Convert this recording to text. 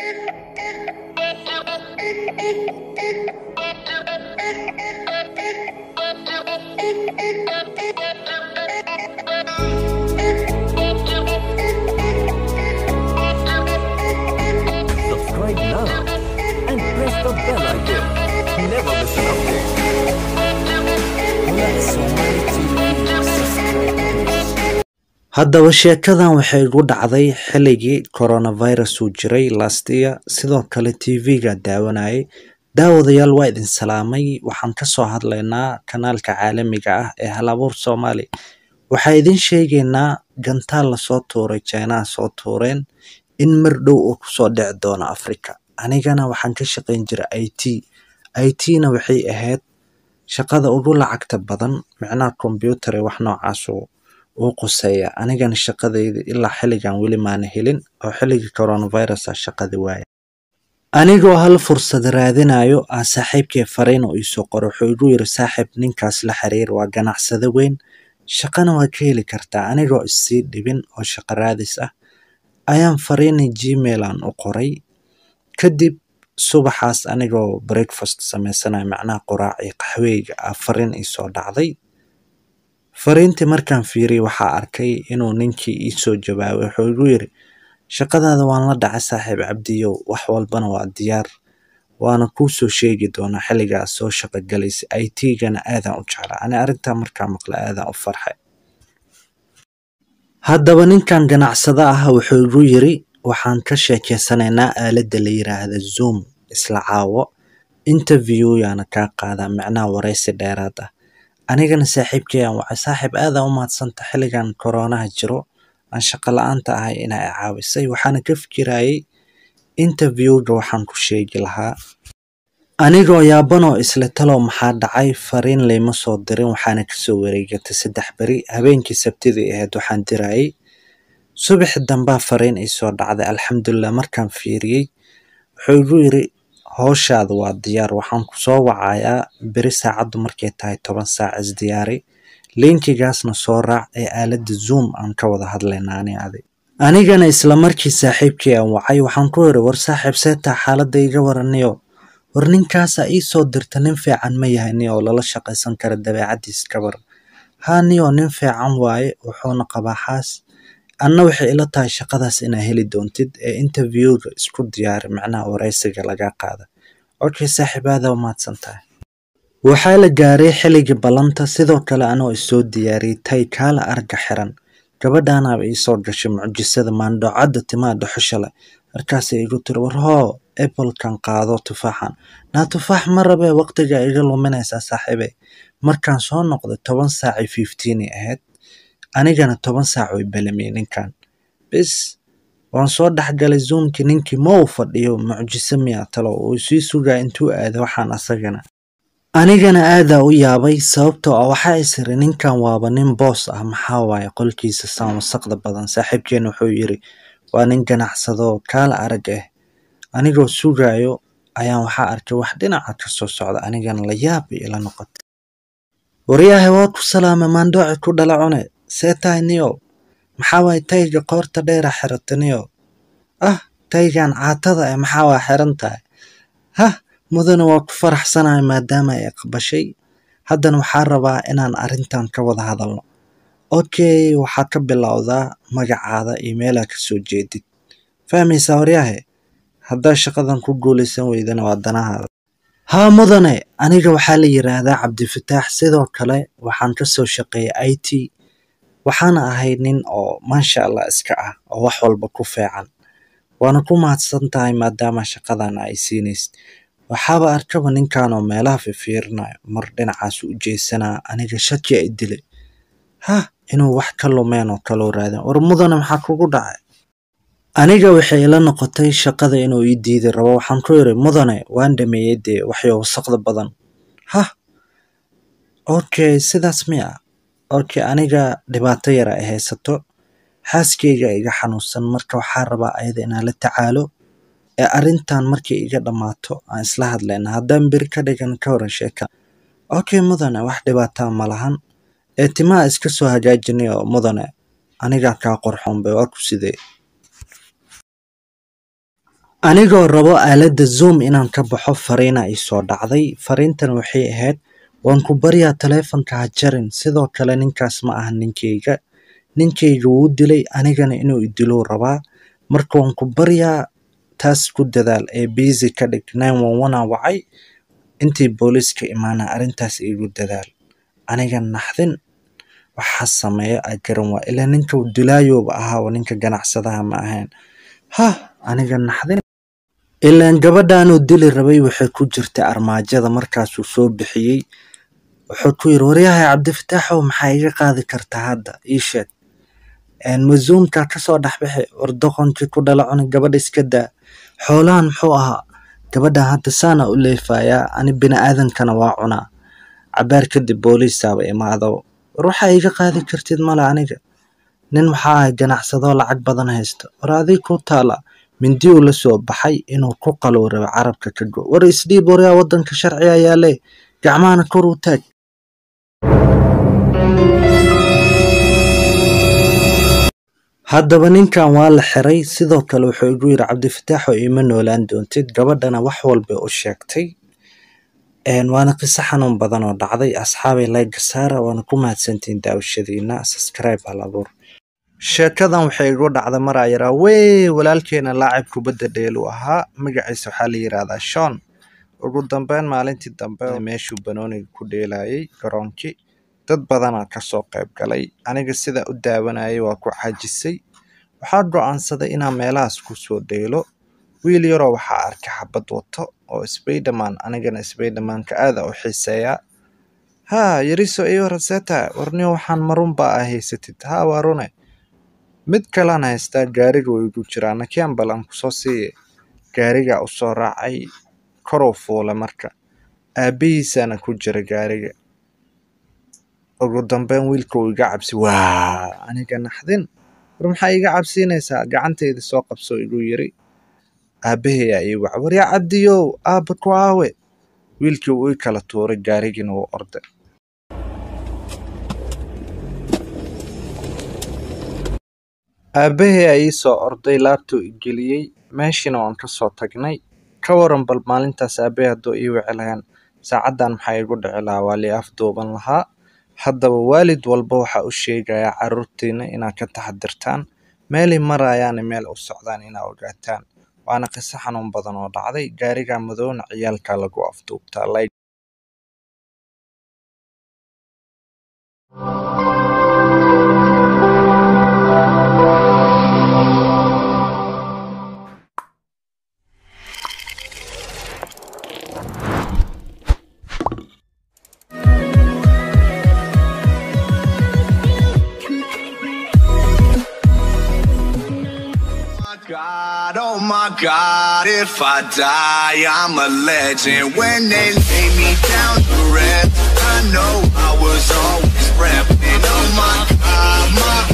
Subscribe now and press the bell icon. Never miss an update. Let Somali TV subscribe please. haddaba sheekadan waxay igu dhacday xilligii coronavirus uu jiray last year sidoo kale tv-ga daawanayay daawadayaal waa idin salaamay waxaan kasoo hadlaynaa kanaalka caalamiga ah ee halabuur soomaali waxaa idin sheegaynaa gantaal lasoo tuuray jinaha soo tuureen in mar dhow uu kusoo dhici doono africa anigana waxaan ka shaqayn jiray i t i t-na waxay ahayd shaqada ugu lacagta badan micnaha combyuutar ee wax noocaasu uu quseeya anigana shaqadayda ilaa xilligan weli maana helin oo xilligii coronavirus ah shaqada waaya anigoo hal fursad raadinayo ah saaxiibkay fariin oo iisoo qoro wuxuu igu yiri saaxiib ninkaas la xiriir waa ganacsade weyn shaqana waa ka heli kartaa anigoo issii dhibin oo shaqo raadis ah ayaan fariinay gmail aan u qoray kadib subaxaas anigoo breakfast sameysanayo macnaha quraac iyo qaxweyga ah fariin iisoo dhacday fariintii markaan fiiriyey waxaa arkay inuu ninkii iisoo jawaabay wuxuu igu yiri shaqadaada waan la dhacay saaxiib cabdiyow wax walbana waa diyaar waana kuu soo sheegi doonaa xilligaas soo shaqo galaysa i t-gana aadaan u jeclaa ani arrintaa markaa maqla aadaan u farxay haddaba ninkan ganacsada ah wuxuu igu yiri waxaan ka sheekeysanaynaa aaladda la yiraahda zoom isla caawo interview yaana kaa qaadaa macnaha waraysi dheeraad ah anigana saaxiibkay aan wacay saaxiib aadaan u mahadsanta xilligan koronaha jiro aan shaqo la-aanta ahay inaa i caawisay waxaana ka fikirayay interviewga waxaan ku sheegi lahaa anigoo yaabanoo isla talow maxaa dhacay fariin layma soo dirin waxaana kasoo wareegatay saddex beri habeenkii sabtidii ahayd waxaan dirayay subaxi dambaa fariin iisoo dhacday alxamdulilah markaan fiiriyey wuxuu igu yiri howshaada waa diyaar waxaan kusoo wacayaa beri saacaddu markay tahay toban saac isdiyaari linkigaasna soo raac ee aaladda zoom aan ka wada hadlaynaa ani adi anigana isla markii saaxiibkii aan wacay waxaan ku yiri war saaxiib seetaa xaaladda iga waraniyo war ninkaasaa ii soo dirta nin fiican ma yahay ni oo lala shaqaysan kara dabeecaddiis ka war haa niyoo nin fiican waaye wuxuuna qabaa xaas anna waxay ila tahay shaqadaas inaa heli doontid ee interviewga isku diyaari macnaha waraysiga laga qaada okay saaxiib aada u mahadsan tahay waxaa la gaaray xilligii ballanta sidoo kale anoo isoo diyaariyey tay kaala arga xiran gabadhaanaaba iisoo gashay mucjisada maandhoocadda timaha dhuxusha leh markaasay igu tiri war hoo applekan qaado tufaaxan naa tufaax ma rabee waqtiga iga luminaysaa saaxiibe markaan soo noqday toban saacii fiftiini ahayd anigana toban saac way belamiyey ninkan bis waan soo dhexgalay zoomkii ninkii ma uu fadhiyo mucjiso miyaa talo uu sii sugaa intuu aado waxaan asagana anigana aadaa u yaabay sababtoo ah waxaa isiri ninkan waaba nin boos ah maxaa waaye qolkiisa saan wasaqda badan saaxiibkeena wuxuu yiri waa nin ganacsado kaala arag ah anigoo sugaayo ayaan waxaa arkay wax dhinaca ka soo socda anigana la yaab bay ila noqotay waryaahe waa ku salaamay maandhooci ku dhala cune see tahay niyow maxaa waaye tayga qoorta dheera xirata niyow ah taygan caatada eh maxaa waa xiran tahay hah mudane waa ku faraxsanahay maadaama ay aqbashay haddana waxaa rabaa inaan arrintan ka wada hadalno okay waxaad ka bilowdaa magacaada iyo meelaa ka soo jeedid fahmaysaa waryaahe haddaa shaqadan ku guulaysan weydana waa danahaada haa mudane aniga waxaa la yiraahdaa cabdifataax sidoo kale waxaan kasoo shaqeeyay i t waxaana ahay nin oo maasha allah iska ah oo wax walba ku fiican waana ku mahadsan tahay maadaama shaqadan ay siinaysid waxaaba arkaba ninkan oo meelaha fifiirinayo mar dhinacaas u jeesanaa aniga shaki ay dilay hah inuu wax ka lumeen oo kaloo raadin war mudane maxaa kugu dhacay aniga waxay ila noqotay shaqada inuu ii diidi rabo waxaan ku yiri mudane waan dhameeyey dee waxyo wasaqda badan hah okay sidaas miya okay aniga dhibaato yara ay haysato xaaskeyga iga xanuunsan marka waxaa rabaa ayada inaan la tacaalo ee arrintan markay iga dhammaato aan isla hadlayna haddaan beri ka dhigan ka waran sheeka okay mudane wax dhibaataa ma lahan ee timaha iska soo hagaajinayo mudane anigaa kaa qorxoon bay waa ku sidee anigoo rabo aaladda zoom inaan ka baxo fariina ii soo dhacday fariintan waxay ahayd waan ku baryaa taleefanka ha jarin sidoo kale ninkaas ma aha ninkeyga ninkeyga wuu dilay anigana inuu idiluu rabaa marka waan ku baryaa taas ku dadaal ee biisi ka dhig nine one one aan wacay intii booliiska imaana arrintaas iigu dadaal aniga naxdin waxaa sameeyo a garan waa ilaa ninka dilaayooba ahaa ninka ganacsadaha ma ahayn hah aniga naxdin ilaan gabadhaanuu dili rabay waxay ku jirtay armaajada markaasuu soo bixiyey wuxuu ku yiri waryahay cabdifataaxow maxaa iga qaadi kartaa hadda ii sheeg mazuumka kasoo dhexbixi war doqonkii ku dhala cunay gabadha iska daa xoolahan muxuu ahaa gabadhan hadda saana u leefayaa ani bini aadankana waa cunaa cabaar kadib booliisaaba imaado war waxaa iga qaadi kartid male aniga nin waxaa ahay ganacsadoo lacag badan haysta war adig ku taala mindiyuu la soo baxay inuu ku qaluu rabo carabka ka go war isdhiib waryaa waddanka sharciga yaale gacmahana kor u taag haddaba ninkan waa la xiray sidoo kale wuxuu igu yidhi cabdifataaxo iima noolaan doontid gabadhana wax walbay u sheegtay waana qiso xanuun badan oo dhacday asxaabay layga saara waana ku mahadsantihiin daawashadiina subscribe hal abuur sheekadan waxay igu dhacda maraa yaraa wey walaalkeena laacib kubadda dheelu ahaa magaciisa waxaa la yidhaahdaa shon ugu dambeyn maalintii dambe meeshuu banooniga ku dheelayay garoonkii dad badanaa kasoo qayb galay aniga sidaa u daawanayay waa ku caajisay waxaa go'aansaday inaan meelahaas kusoo dheelo wiil yaroo waxaa arkay xabad wato oo sbayderman anigana sbaydermanka aada u xiiseeyaa haa yariso iyo raseta warniyo waxaan marun baa a haysatid haa waa rune mid kalaan haystaa gaariga way igu jiraa nakian bal aan kusoo siiye gaarigaa u soo raacay koruu fuula marka aabbihiisaana ku jira gaariga ugu dambeyn wiilka uu iga cabsi waa aniga naxdin war maxaa iga cabsiinaysaa gacantayda soo qabsoo igu yiri aabbahayaa ii waca waryaa cabdiyow aabba ku aawe wiilkii uu ii kala tuuray gaarigiina wuu orday aabbahayaa ii soo orday laabtuu igeliyey meeshiina waan ka soo tagnay ka waran bal maalintaas aabbahay hadduu ii wici lahayn saacaddan maxaa igu dhici lahaa waa lii afduuban lahaa haddaba waalid walba waxaa u sheegayaa carruurtiina inaad ka taxadirtaan meelay marayaana meel u socdaan inaa ogaataan waana qiso xanuun badan oo dhacday gaariga madowna ciyaalkaa lagu afduubtaa God, oh my God, if I die, I'm a legend. When they lay me down to rest, I know I was always repping. Oh my God, my